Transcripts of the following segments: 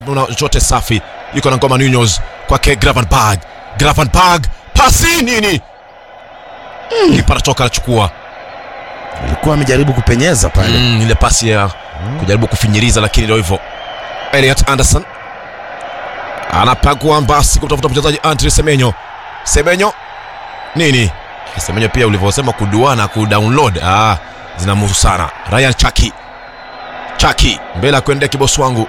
una chochote safi yuko na ngoma Nunez kwake Gravenberg Gravenberg pasi nini mm. kipa anachoka anachukua alikuwa amejaribu kupenyeza pale mm, ile pasi ya kujaribu kufinyiriza lakini ndio hivyo Elliot Anderson anapagua basi kutafuta mchezaji Andre Semenyo Semenyo nini Semenyo pia ulivyosema kuduana kudownload ah, zinamhusu sana Ryan Chaki Chaki mbele ya kuendea kibosi wangu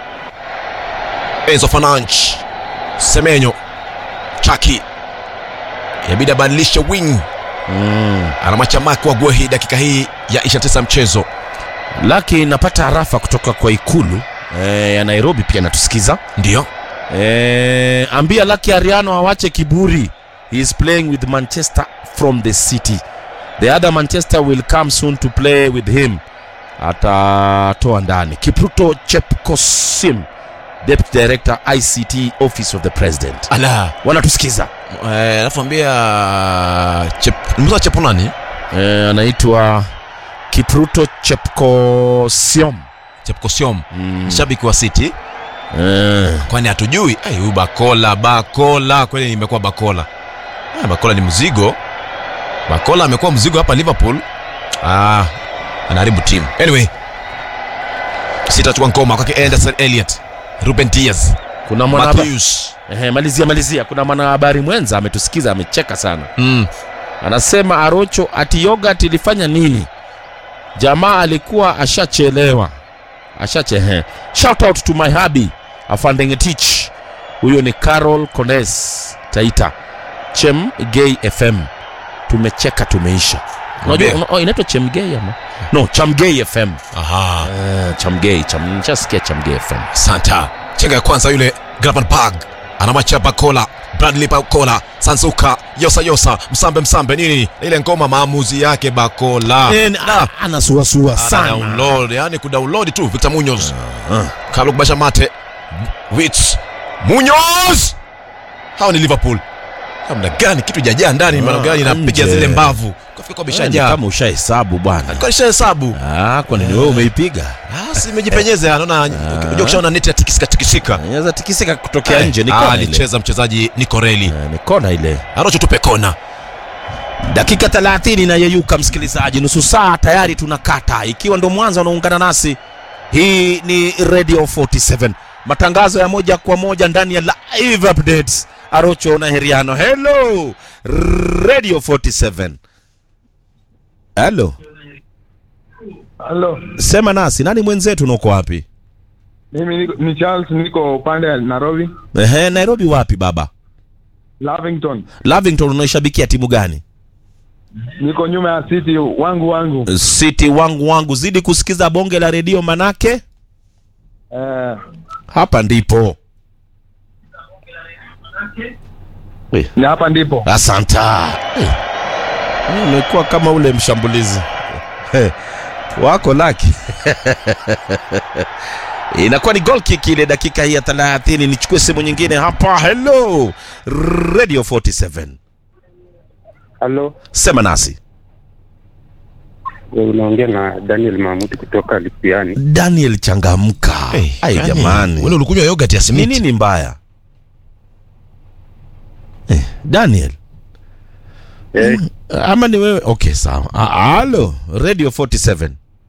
Enzo Fernandes Semenyo Chaki inabidi abadilishe wing mm. anamwacha Mark wa Guehi dakika hii ya 29 mchezo laki napata harafa kutoka kwa ikulu eh, ya nairobi pia natusikiza ndio eh, ambia laki ariano awache kiburi he is playing with manchester from the city the other manchester will come soon to play with him atatoa ndani kipruto chepkosim deputy director ict office of the president ala wanatusikiza Eh, alafu ambia chep, nimesema chepo nani eh, anaitwa kipruto chepkosiom chepkosiom mm. shabiki wa city eh. kwani hatujui Ai, huyu bakola bakola kweli imekuwa bakola ah, bakola ni mzigo bakola amekuwa mzigo hapa liverpool ah, anaharibu timu anyway sitachukua ngoma kwake anderson elliot ruben diaz kuna mwana Matthews. Ehe, malizia malizia kuna mwanahabari mwenza ametusikiza amecheka sana Mm. anasema arocho ati yogurt ilifanya nini jamaa alikuwa ashachelewa ashachehe shout out to my hubby afandengetich huyo ni carol cones taita chem gay fm tumecheka tumeisha unajua Mwambie. una- oh, inaitwa chemgay ama no chamgay fm Aha. uh, chamgay cham, nishasikia chamgay fm santa chenga ya kwanza yule gravenberg anamwacha bakola bradley bakola sansuka yosa yosa msambe msambe nini ile ngoma maamuzi yake bakola Ah, anasuasua Ana sana download yani kudownload tu victor munoz Ah. kabla kubasha mate wits munoz hawa ni liverpool namna gani kitu jajaa ndani Ah, maana gani inapiga nje. zile mbavu kafika kwa Yaani bishajaa kama ushahesabu bwana kwa hesabu Ah, kwani ni wewe umeipiga ah si imejipenyeza naona unajua kishaona neti ya tikisika tikisika inaweza tikisika kutokea Eh, nje ni ah, kona ile alicheza mchezaji nikoreli Eh, ni kona ile arocho tupe kona dakika 30 inayeyuka msikilizaji nusu saa tayari tunakata ikiwa ndo mwanzo unaungana nasi hii ni radio 47 matangazo ya moja kwa moja ndani ya live updates arocho na heriano hello radio 47 halo Halo, sema nasi nani mwenzetu unaoko wapi mimi niko, ni Charles, niko upande ya Nairobi, Ehe, nairobi wapi baba Lavington. lavington unaishabikia timu gani Niko nyuma ya City wangu wangu. city wangu wangu zidi kusikiza bonge la redio manake Eh, hapa ndipo Eh, ni hapa ndipo. asanta Eh, eh, umekuwa kama ule mshambulizi Eh, wako laki inakuwa ni goal kick ile dakika hii ya 30 nichukue simu nyingine hapa hello radio 47 Halo, sema nasi unaongea na Daniel Mahmud kutoka Lipiani. daniel changamka ai yani, jamani wewe ulikunywa yogurt ya ni simiti nini mbaya eh, daniel Eh, ama ni wewe okay sawa Ah, halo radio 47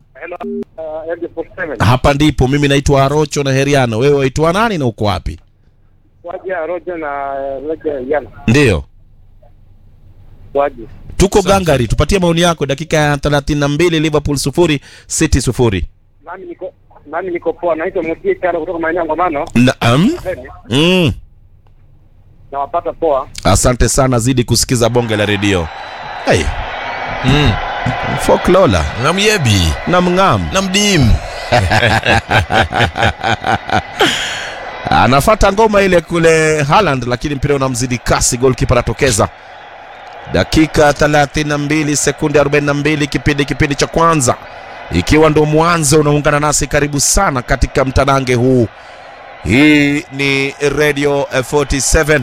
hapa ndipo mimi naitwa arocho na heriano wewe waitwa nani na uko wapi waje Roja na Roja Yana ndiyo waje. tuko gangari tupatie maoni yako dakika ya 32 liverpool sufuri city sufuri Nami niko nami niko poa, naitwa Mutie Chana kutoka maeneo ya Ngomano. naam mm. Nawapata poa. asante sana zidi kusikiza bonge la redio hey, mm. folklola na myebi na mng'am na mdimu anafata ngoma ile kule Haaland, lakini mpira unamzidi kasi, golkipa anatokeza. Dakika 32 sekunde 42 kipindi kipindi cha kwanza, ikiwa ndo mwanzo unaungana nasi, karibu sana katika mtanange huu. Hii ni Radio eh, 47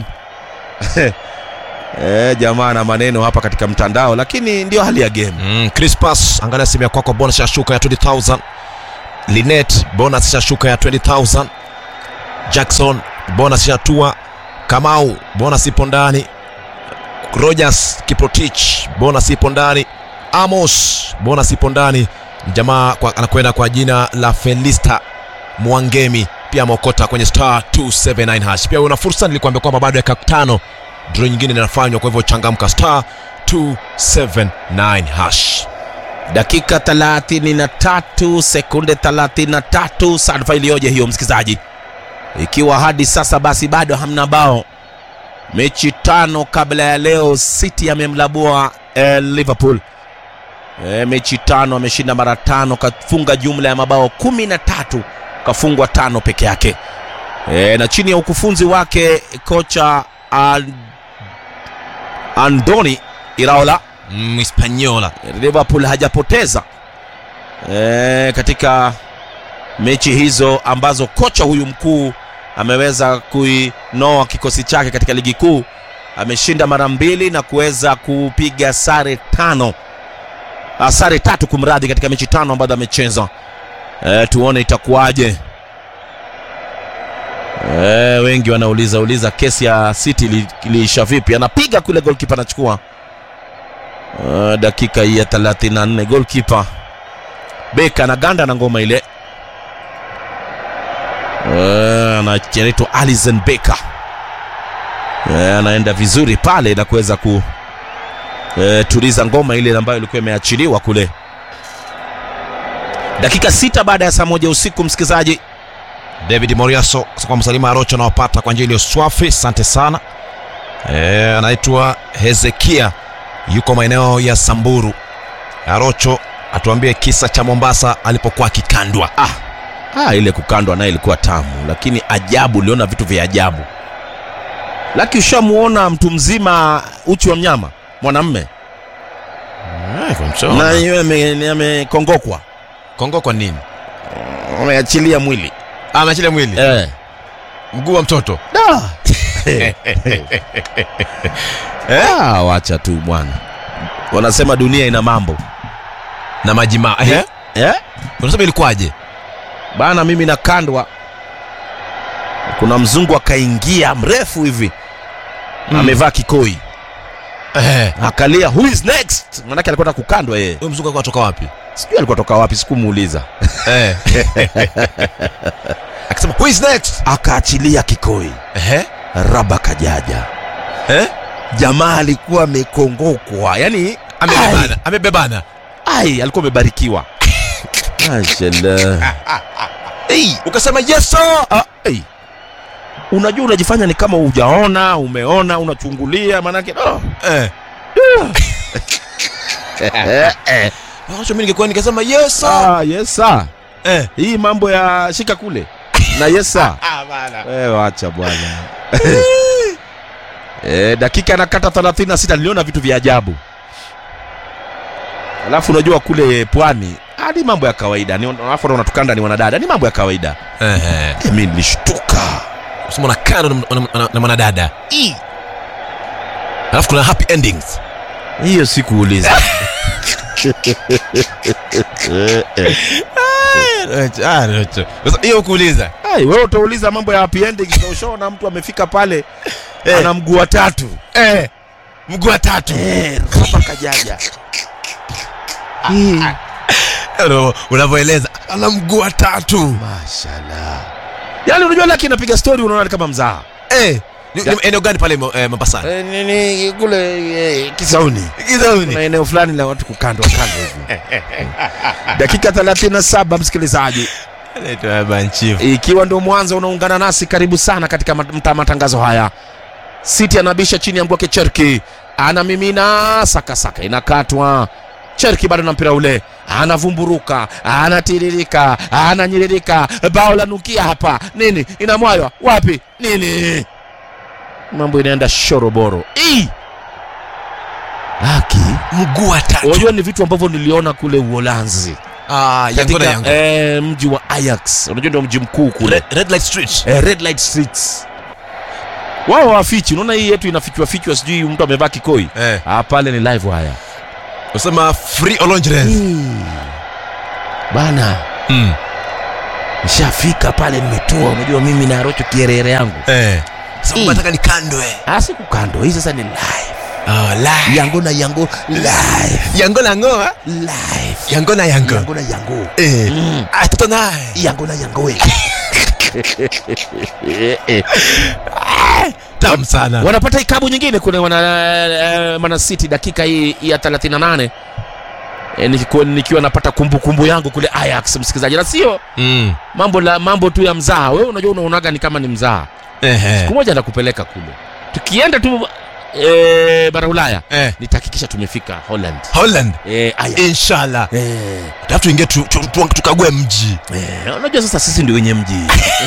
Eh, jamaa na maneno hapa katika mtandao, lakini ndio hali ya game. mm. Crispas, angalia simu ya kwako, bonus ya shuka ya 20000 Linet, bonus ya shuka ya 20000 Jackson bonus shatua, Kamau bonus ipo ndani, Rogers Kiprotich bonus ipo ndani, Amos bonus ipo ndani. Jamaa kwa, anakwenda kwa jina la Felista Mwangemi pia ameokota kwenye star 279 hash. Pia una fursa, nilikuambia kwamba bado dakika tano draw nyingine inafanywa, kwa hivyo changamka star 279 hash. dakika 33 sekunde 33 sadfa iliyoje hiyo msikilizaji ikiwa hadi sasa basi bado hamna bao mechi tano kabla ya leo city amemlabua eh, liverpool eh, mechi tano ameshinda mara tano kafunga jumla ya mabao kumi na tatu kafungwa tano peke yake eh, na chini ya ukufunzi wake kocha An- andoni iraola Mm, Hispaniola Liverpool hajapoteza e, katika mechi hizo ambazo kocha huyu mkuu ameweza kuinoa kikosi chake katika ligi kuu. Ameshinda mara mbili na kuweza kupiga sare tano, ah, sare tatu kumradhi, katika mechi tano ambazo amecheza. E, tuone itakuwaje. E, wengi wanauliza uliza kesi ya City ili- iliisha vipi? Anapiga kule, goalkeeper anachukua Uh, dakika hii ya 34 goalkeeper Beka anaganda na ngoma ile uh, anaitwa Alisson Becker uh, anaenda vizuri pale na kuweza ku uh, tuliza ngoma ile ambayo ilikuwa imeachiliwa kule dakika sita baada ya saa moja usiku msikilizaji David Moriaso kwa msalima Arocho anawapata kwa njia iliyo swafi, asante sana. E, anaitwa Hezekia yuko maeneo ya Samburu. Arocho atuambie kisa cha Mombasa alipokuwa akikandwa. ah, ah, ile kukandwa naye ilikuwa tamu lakini ajabu uliona vitu vya ajabu laki ushamuona mtu mzima uchi wa mnyama mwanamme na yeye ame- amekongokwa Kongo kwa nini? ameachilia mwili Ameachilia mwili eh. mguu wa mtoto da. ah, wacha tu bwana wanasema dunia ina mambo na majimaa. Eh? eh? Unasema ilikuwaje? bana mimi nakandwa kuna mzungu akaingia mrefu hivi Mm. amevaa kikoi Eh. akalia who is next manake alikuwa na kukandwa yeye Huyo mzungu alikuwa kutoka wapi? sijui alikuwa toka wapi sikumuuliza Eh. Akisema who is next? akaachilia kikoi Eh? raba kajaja Eh? jamaa alikuwa amekongokwa yani Amebebana, amebebana. ai alikuwa amebarikiwa Mashallah. Hey, ukasema yes sir. Ah, hey. unajua unajifanya ni kama hujaona umeona unachungulia manake oh. Eh. eh, eh. Arocho mimi ningekuwa nikasema yes sir. Ah, yes sir. Eh. hii mambo ya shika kule na yes sir. Ah bana. Eh, wacha bwana eh, dakika nakata 36 niliona vitu vya ajabu alafu unajua kule pwani ah, ni mambo ya kawaida ni alafu wanatukanda ni wanadada ni mambo ya kawaida Eh. eh. eh, mi nilishtuka Usema na kando na- na- na- na mwanadada. Ii. Alafu kuna happy endings. hiyo sikuuliza eh, eh. Ah, Arocho. Sasa hiyo kuuliza. Ai, wewe utauliza mambo ya happy endings na ushaona mtu amefika pale Eh. ana mguu wa tatu Eh. Mguu wa tatu. eh, raba kajaja Hii. Ndio, Unavyoeleza ana mguu wa tatu. Mashallah. Yaani unajua laki inapiga story unaona ni kama mzaha. Eh. Ni- ni Eneo gani pale eh, Mombasa? Eh, nini kule eh, Kisauni. Kizauni. Kuna eneo fulani la watu kukandwa kando hivi. Dakika 37 msikilizaji. Anaitwa Banchifu. Ikiwa ndio mwanzo unaungana nasi karibu sana katika mat- mta matangazo haya. City anabisha chini ya mguu wake Cherki. Anamimina saka saka inakatwa. Cherki bado na mpira ule. Anavumburuka, anatiririka, ananyiririka. Bao la nukia hapa. Nini? Inamwaywa wapi? Nini? Mambo inaenda shoroboro. Ii! Haki. Mguu wa tatu. Unajua ni vitu ambavyo niliona kule Uholanzi. Ah, yango na yango. Katika eh, mji wa Ajax. Unajua ndio mji mkuu kule Red, Red Light Street. eh, red light streets wao wafichi unaona hii yetu inafichwa fichwa sijui mtu amevaa kikoi Eh. ah, pale ni live haya Usema free Olonjres. bana Mm. nishafika pale nimetua unajua mimi na rocho kierere yangu Eh. Sasa Mm. unataka nikandwe. Ah, siku kando hii sasa ni live Oh, la. yango na yango live Yango na ngoa. live Yango na yango. yango na yango Eh. Mm. Ah, toto naye. yango na yango we Tamu sana. wanapata ikabu nyingine kule wana eh, Man City dakika hii ya 38 e, nikiwa, nikiwa napata kumbukumbu yangu kule Ajax msikilizaji, na sio Mm. mambo la mambo tu ya mzaha. Wewe unajua unaonaga ni kama ni mzaha. Ehe. Siku moja nakupeleka kule, tukienda tu e, bara Ulaya Eh. nitahakikisha tumefika Holland Holland. e, Ajax Inshallah. e, Alafu tuingie tu, tu, tu, tukague mji. e, unajua sasa sisi ndio wenye mji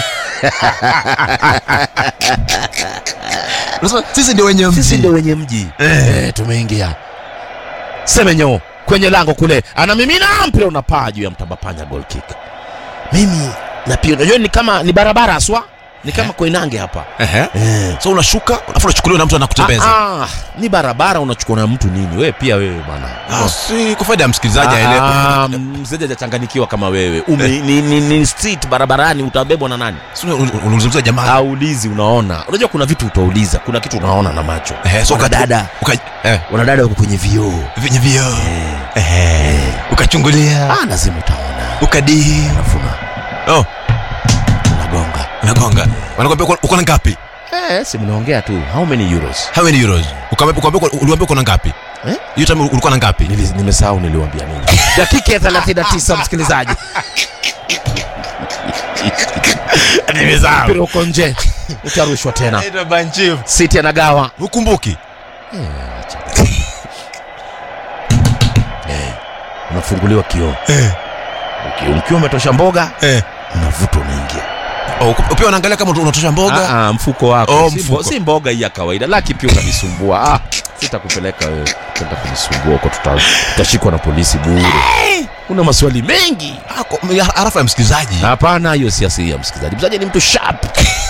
Unasema sisi ndio wenye sisi ndio mji. wenye mji Eh. e, tumeingia Semenyo kwenye lango kule, anamimina mpira unapaa juu ya mtabapanya goal kick. Mimi na pia unajua ni kama ni barabara aswa, ni kama Koinange hapa Ehe. eh. So unashuka, alafu unachukuliwa na mtu anakutembeza. Ah, ah, ni barabara unachukua na mtu nini? Wewe pia wewe bwana. Ah, si kwa faida ya msikilizaji Ah, aelewe. ah, mzee hajachanganyikiwa kama wewe. Ume, ni, ni, ni street barabarani utabebwa na nani? Si una- una- unazungumzia jamaa. Aulizi unaona. Unajua kuna vitu utauliza, kuna kitu unaona na macho. Eh, so Wana ukati- dada, uka- eh, wana dada wako kwenye vioo. venye vioo. Eh, Eh. Ukachungulia. ah, lazima utaona. Ukadii. Alafu na Oh, unagonga. unagonga. Wanakuambia uko- uko na ngapi? Eh, si mnaongea tu. How many euros? How many euros? Ukaambia ukaambia uliambia uko na ngapi? Eh? Hiyo time ulikuwa na ngapi? Nili- Nimesahau niliwaambia nini. Dakika ya 39 msikilizaji. Nimesahau. Mpira uko nje. Utarushwa tena. Ito banchief. City anagawa. Ukumbuki? Unafunguliwa kioo. Eh. Uki- Ukiwa umetosha mboga, Eh. unavuta unaingia. Oh, uku- pia unaangalia kama unatosha mboga. Ah, ah, mfuko wako. Oh, si, mfuko. mbo- si mboga hii ya kawaida. Laki pia unanisumbua. Ah, sitakupeleka wewe. Tenda kunisumbua huko tuta- tutashikwa na polisi bure. Una maswali mengi. Ah, kwa- ya- Harafa ya msikilizaji. Hapana, hiyo si asili ya msikilizaji. Msikilizaji ni mtu sharp.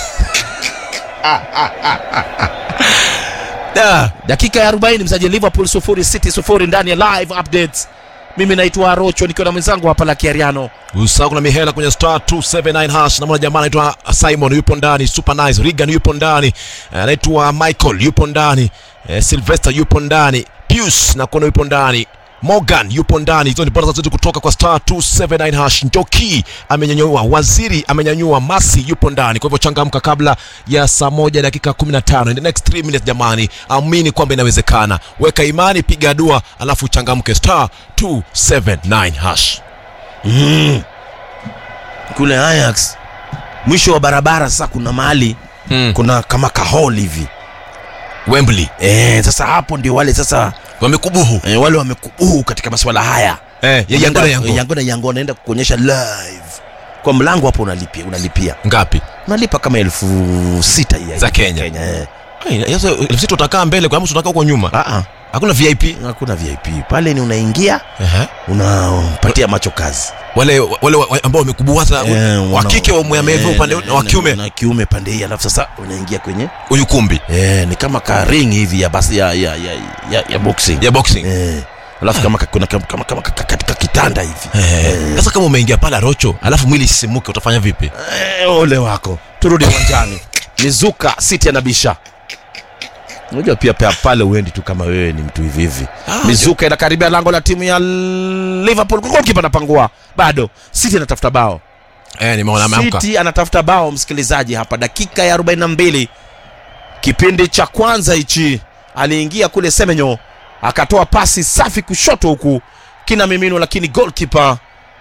Ah. dakika ya 40 msaji liverpool sufuri city sufuri ndani ya live updates mimi naitwa arocho nikiwa na mwenzangu hapa la kiariano Usahau kuna mihela kwenye star 279 hash. Namwona jamaa anaitwa Simon yupo ndani, super nice. Regan yupo ndani, Eh, anaitwa Michael yupo ndani, eh, Sylvester yupo ndani, Pius na kuona yupo ndani. Morgan yupo ndani. Hizo ni bora zetu kutoka kwa star 279 hash. Njoki amenyanyua, Waziri amenyanyua, Masi yupo ndani. Kwa hivyo changamka kabla ya saa moja dakika 15. In the next 3 minutes jamani, amini kwamba inawezekana. Weka imani, piga dua, alafu changamke star 279 hash. mm. kule Ajax mwisho wa barabara sasa kuna mahali Mm. kuna kama kahol hivi Wembley e, sasa hapo ndio wale sasa wamekubuhu e, wale wamekubuhu katika masuala haya eh, ya yango na yango yango na yango wanaenda kuonyesha live kwa mlango hapo unalipia unalipia ngapi unalipa kama elfu sita ya- Za Kenya. eh. Ai, sasa sisi tutakaa mbele kwa sababu tutakaa huko nyuma Ah, ah, hakuna vip hakuna vip pale ni unaingia Ehe. unapatia macho kazi wale wale wa- ambao wamekubuhu hasa Eh, wa wana- kike wa mwemevu eh, upande na- wa na- kiume na kiume pande hii alafu sasa unaingia kwenye ukumbi eh, ni kama ka ring hivi ya basi ya ya ya, ya, ya boxing ya boxing eh, alafu kama ka- kuna kama kama, kama ka- ka- katika kitanda hivi Eh, sasa kama umeingia pale rocho alafu mwili isimuke utafanya vipi eh, ole wako turudi uwanjani mizuka city anabisha unajua pia pia pale uendi tu kama wewe ni mtu hivi hivi Ah, mizuka inakaribia lango la timu ya liverpool goalkeeper anapangua bado city anatafuta bao eh nimeona ameamka City anatafuta bao msikilizaji hapa dakika ya 42 kipindi cha kwanza hichi aliingia kule Semenyo akatoa pasi safi kushoto huku kina mimino lakini goalkeeper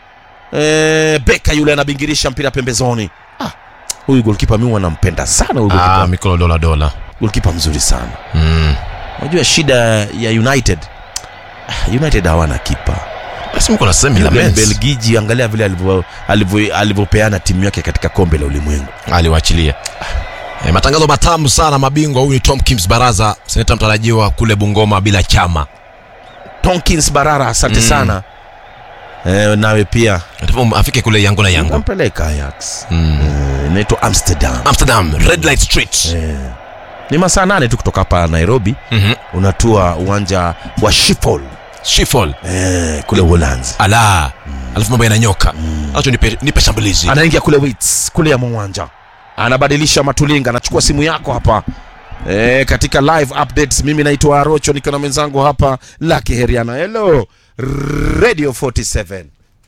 eh, Beka yule anabingirisha mpira pembezoni ah, huyu goalkeeper mimi nampenda sana huyu ah goalkeeper mikolo dola dola goalkeeper mzuri sana mm unajua shida ya United Ah, United hawana kipa basi mko na semi la Yule Menz Belgiji angalia vile alivyo- alivyo- alivyopeana timu yake katika kombe la ulimwengu aliwaachilia eh, matangazo matamu sana mabingwa huyu ni Tom Kims Baraza seneta mtarajiwa kule Bungoma bila chama Tonkins Barara, asante Mm. sana eh, nawe pia Atapo afike kule yango na yango nampeleka Ajax mm. eh, inaitwa Amsterdam Amsterdam Red Light Street eh, ni masaa nane tu kutoka hapa Nairobi, Mhm. unatua uwanja wa Schiphol Shifol. eh, kule Uholanzi Ala. Alafu mambo yananyoka. Acha nipe nipe shambulizi. anaingia kule Wits kule ya mwanja anabadilisha matulinga anachukua simu yako hapa e, katika live updates mimi naitwa Arocho niko na mwenzangu hapa Lucky Heriana hello Radio 47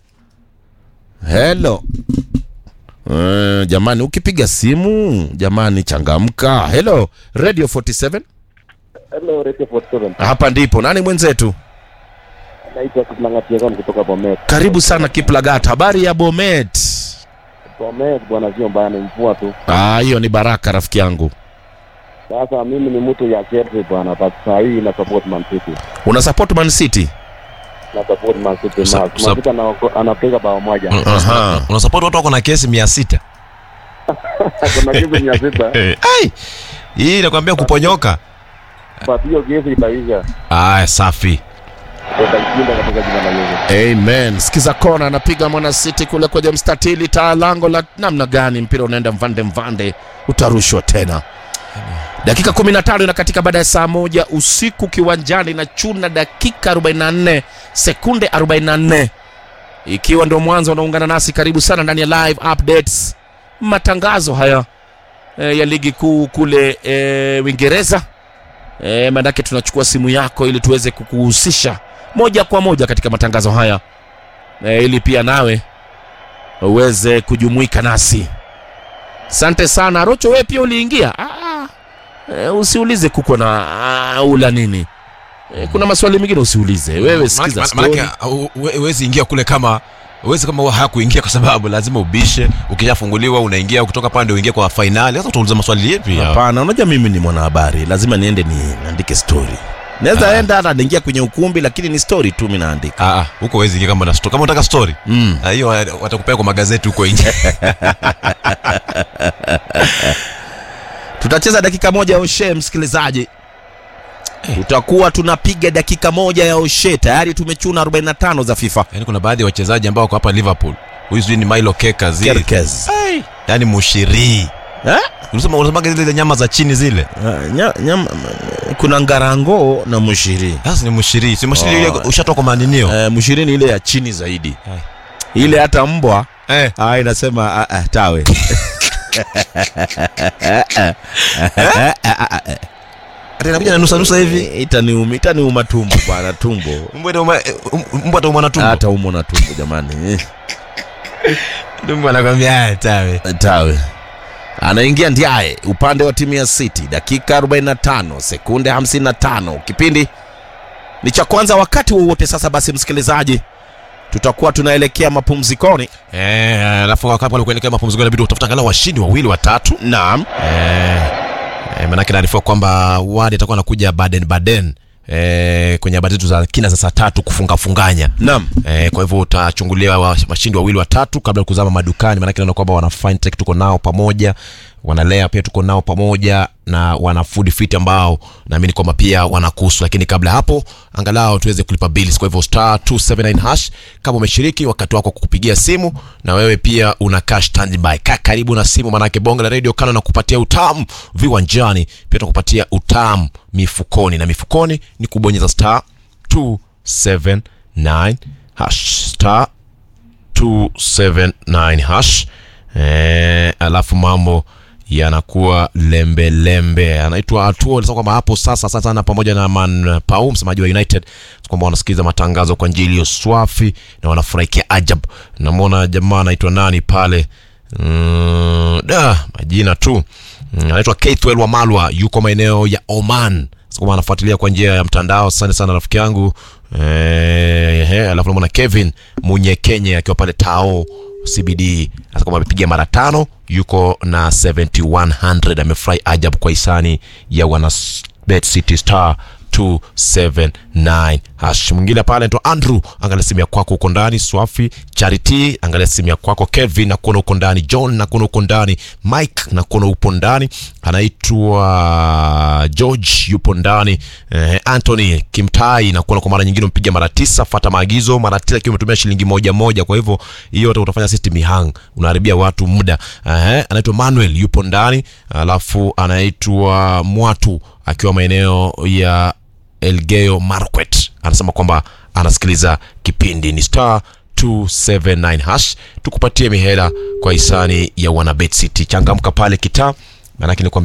hello e, jamani ukipiga simu jamani changamka hello Radio 47 Hello, Radio 47. hapa ndipo nani mwenzetu Naitwa Kiplangatiakan kutoka Bomet. karibu sana Kiplagat habari ya Bomet Bomet bwana, sio mbaya, ni mvua tu. ah hiyo ni baraka rafiki yangu Sasa mimi ni mtu ya Chelsea bwana, but saa hii na support Man City. una support Man City Na support Man City. Sa- Man sa- City ana- anapiga bao moja. Mm, Aha. Una support watu wako na kesi 600. Kuna kitu mia sita, Ai. Hii nakwambia kuponyoka. but hiyo kesi itaisha. Ah, safi. Tutashinda katika jina la Yesu. Amen. Sikiza kona anapiga mwana City kule kwenye mstatili, taa lango la namna gani, mpira unaenda mvande mvande, utarushwa tena. Dakika 15 na katika baada ya saa moja usiku kiwanjani na chuna dakika 44 sekunde 44, ikiwa ndio mwanzo unaungana nasi, karibu sana ndani ya live updates, matangazo haya e, ya ligi kuu kule e, Uingereza. E, maanake tunachukua simu yako ili tuweze kukuhusisha moja kwa moja katika matangazo haya e, ili pia nawe uweze kujumuika nasi. Asante sana Rocho, wewe pia uliingia. Ah, e, usiulize kuko na ah, ula nini e, kuna maswali mengine usiulize wewe, sikiza Maana- story. maanake, uh, huwe- huwezi ingia kule kama huwezi kama hakuingia kwa sababu lazima ubishe ukishafunguliwa unaingia kutoka pale ndio uingie kwa fainali sasa utauliza maswali yepi hapa? Hapana, unajua mimi ni mwanahabari, lazima niende niandike story. Naweza enda hata niingia kwenye ukumbi, lakini ni story tu mimi naandika. Ah, ah, huko huwezi ingia kama na sto- kama unataka story Mm. Ah, hiyo wa- watakupea kwa magazeti huko nje tutacheza dakika moja ya oshe msikilizaji tutakuwa tunapiga dakika moja ya oshe tayari tumechuna 45 za fifa yaani kuna baadhi ya wachezaji ambao wako hapa liverpool huyu sijui ni milo keka zile Kerkez. yaani mushiri Eh? unasema unasemaga zile nyama za chini zile Ah, nya- nyama- kuna ngarango na mushiri sasa ni mushiri si mushiri Oh. ile ushatoka maninio eh, mushiri ni ile ya chini zaidi Hai. ile hata mbwa eh ah, inasema ah, ah, tawe ati inakuja na nusa nusa hivi itaniuma itaniuma tumbo bwana tumbo mbwa itauma- um- mbwa ataumwa na tumbo hata umo na tumbo jamani mbwa anakwambia "Ah, tawe tawe anaingia ndiaye upande wa timu ya city dakika 45 sekunde 55 kipindi ni cha kwanza wakati wowote sasa basi msikilizaji tutakuwa tunaelekea mapumzikoni Eh, alafu wakati pale kuelekea mapumziko inabidi utafuta angalau washindi wawili watatu naam eh, eh, manake naarifiwa kwamba wadi atakuwa anakuja baden baden eh, kwenye habari zetu za kina za saa tatu kufunga funganya naam Eh, kwa hivyo utachungulia wa- washindi wawili watatu kabla ya kuzama madukani maanake naona kwamba wana fintech tuko nao pamoja wanalea pia tuko nao pamoja na wana food fit ambao naamini kwamba pia wanakuhusu lakini kabla ya hapo angalau tuweze kulipa bills kwa hivyo star 279 hash kama umeshiriki wakati wako wa kukupigia simu na wewe pia una cash standby kaa karibu na simu manake bonge la radio kano na kupatia utamu viwanjani pia tunakupatia utamu mifukoni na mifukoni ni kubonyeza star 279 hash star 279 hash eh, alafu mambo yanakuwa lembe lembe anaitwa atuo alisema kwamba hapo sasa sasa sana pamoja na man pau msemaji wa united kwamba wanasikiliza matangazo kwa njia iliyo swafi na wanafurahikia ajab namwona jamaa anaitwa nani pale mm, da majina tu Mm, anaitwa Keithwell Wamalwa yuko maeneo ya Oman Sasa kwamba anafuatilia kwa njia ya mtandao asante sana rafiki yangu eh, eh, alafu namwona Kevin Munyekenye akiwa pale Tao CBD sasa kwamba amepiga mara tano yuko na 7100 amefurahi ajab kwa hisani ya wana Bet City Star 279 hash mwingine pale anaitwa Andrew angalia simu ya kwako huko ndani Swafi Charity angalia simu ya kwako Kevin nakuona huko ndani John nakuona huko ndani Mike nakuona upo ndani anaitwa George yupo ndani eh, Anthony Kimtai nakuona kwa mara nyingine mpiga mara tisa fata maagizo mara tisa ikiwa umetumia shilingi moja moja kwa hivyo hiyo hata utafanya system hang unaharibia watu muda eh, anaitwa Manuel yupo ndani alafu anaitwa Mwatu akiwa maeneo ya Elgeyo Marakwet anasema kwamba anasikiliza kipindi ni star 279 hash tukupatie mihela kwa hisani ya wanabet city changamka pale kitaa maanake ni kwamba